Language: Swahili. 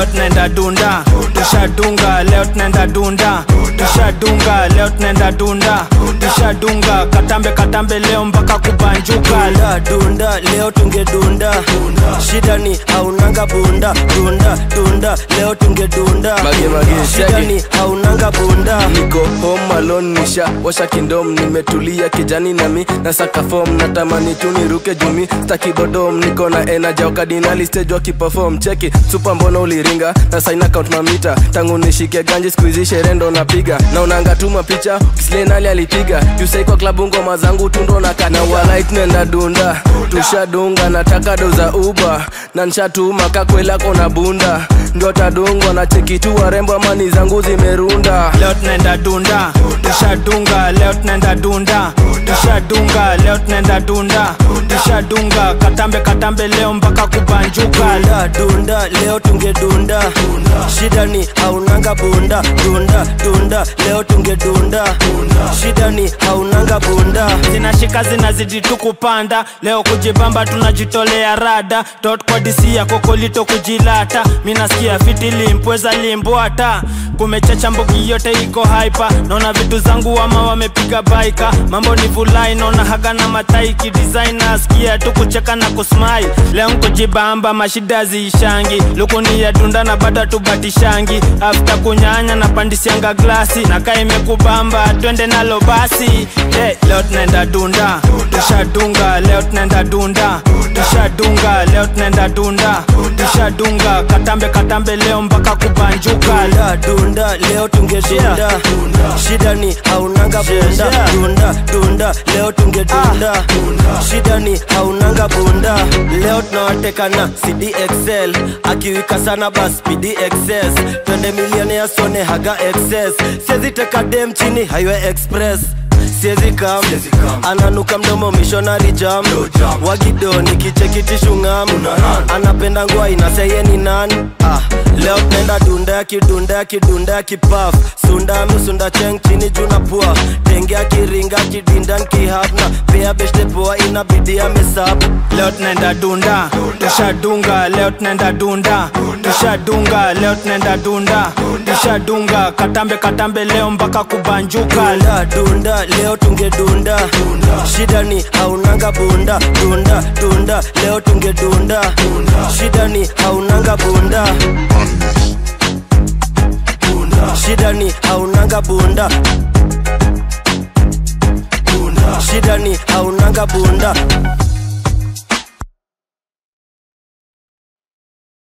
leo tunaenda dunda tushadunga leo tunaenda dunda tushadunga leo tunaenda dunda tushadunga katambe katambe leo mpaka kubanjuka dunda dunda leo tungedunda shida ni haunanga bunda dunda dunda leo tungedunda Mage, mage, shida shaggy. ni haunanga bunda niko home alone nisha washa kindom nimetulia kijani nami na saka form natamani tu niruke jumi staki bodom niko na energy wakadinali stage wakiperform cheki super mbona uliringa na sign account mamita tangu nishike ganji squeeze sherendo napiga na unanga tu mapicha kislenali alipiga jusai kwa klabu ngoma zangu tundo na kana walait nenda dunda tushadunga nataka doza uba na nshatuma kakwela kona bunda ndio tadungwa na cheki tu warembo amani zangu zimerunda leo tunaenda dunda tushadunga leo tunaenda dunda tushadunga leo tunaenda dunda tushadunga katambe katambe leo mpaka kubanjuka dunda dunda leo tungedunda shida ni haunanga bunda dunda dunda leo tungedunda shida ni haunanga bunda zinashika zinazidi tu kupanda leo kujibamba tunajitolea rada tot kwa disi ya kokolito kujilata minasikia fiti limpweza limbwata kumechacha mbogi yote iko haipa naona vitu zangu ama wamepiga baika mambo ni vulai naona haga na mataiki design nasikia tu kucheka na kusmai leo nkujibamba mashida ziishangi lukuni ya dunda na bado tubatishangi afta kunyanya na pandisianga glasi na kaa imekubamba twende nalo basi hey, leo tunaenda dunda tushadunga leo tunaenda dunda tushadunga leo tunaenda dunda tushadunga katambe katambe leo mpaka kubanjuka dunda dunda leo tungedunda shida ni haunanga bunda dunda dunda leo tungedunda shida ni haunanga bunda leo tunawateka na cdxl akiwika sana bas pdxs twende milioni ya sone haga excess siezi teka dem chini highway express siezi kam ananuka mdomo missionary jam wagido nikichekitishungam anapenda ngwa inaseyeni nani ah, leo tunaenda dunda ya kidunda ya kidunda ya kipaf sunda misunda cheng chini juna pua tenge akiringa kidinda nkihapna pea beshte poa inabidi amesap leo tunaenda dunda tushadunga leo tunaenda dunda tushadunga leo tunaenda dunda tushadunga katambe katambe leo mpaka kubanjuka dunda dunda leo tungedunda shida ni haunanga bunda dunda dunda leo tungedunda shida ni haunanga bunda shida ni haunanga bunda shida ni haunanga bunda